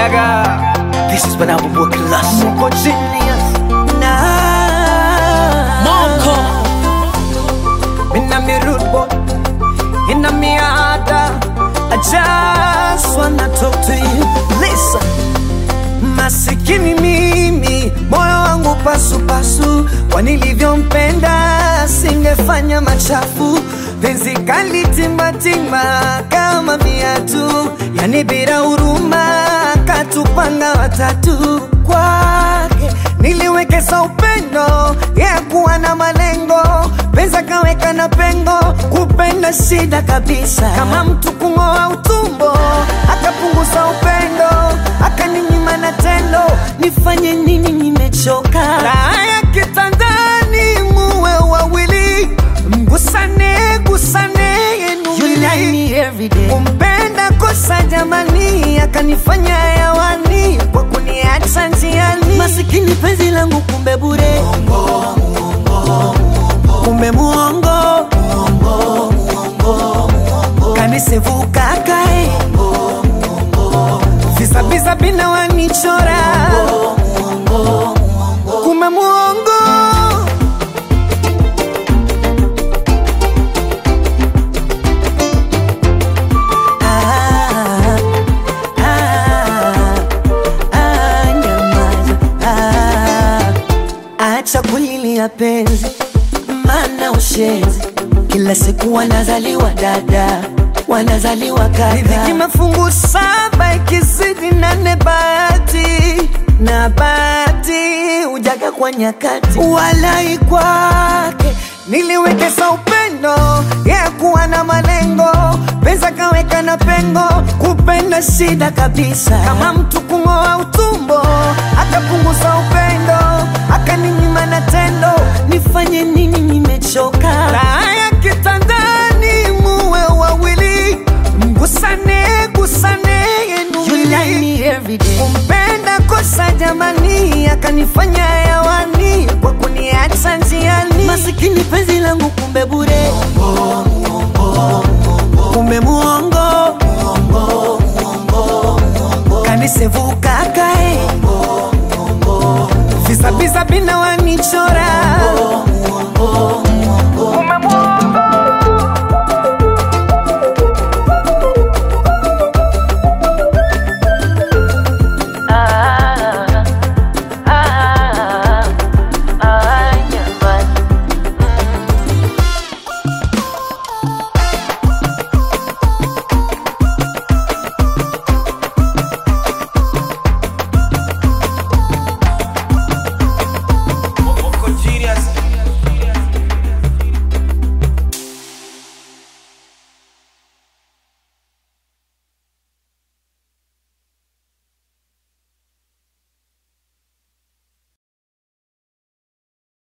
This is when I will work last. Moko genius na Moko. Inna me rude boy Inna me harder I just wanna talk to you Listen Masikini mimi moyo wangu pasu pasu, kwa nilivyompenda singefanya machafu. Penzi kali timbatimba kama viatu, yani bila huruma, katupanga watatu kwake niliwekeza upendo ya kuwa na malengo, penza kaweka na pengo, kupenda shida kabisa, kama mtu kung'oa utumbo, akapunguza upendo, akaninyima na tendo, nifanye nini? Nimechoka raha ya kitandani, muwe wawili, mgusane gusane yenu wili. kumpenda kosa jamani, akanifanya hewani kwa kuniacha njiani, masikini penzi langu kumbe bure, kumbe muongo kanisevuka kae visabisa bina wanichora kumbe muongo Ah, ah, ah, nyamaza. Ah, acha kulilia penzi, mana ushenzi. Kila siku wanazaliwa dada, wanazaliwa kaka. Riziki mafungu saba, ikizidi nane bahati na bahati hujaga kwa nyakati, walai kwake niliwekeza upendo ya kuwa na malengo, pesa kaweka na pengo, kupenda shida kabisa, kama mtu kung'oa utumbo, akapunguza upendo, akaninyima na tendo, nifanye nini? Nimechoka raha ya kitandani, muwe wawili, mgusane gusane yenu wili. kumpenda kosa jamani, akanifanya hewani kwa kuniacha njiani, masikini penzi langu kumbe bure, kumbe muongo kanisevuka kae visabisa bina wanichora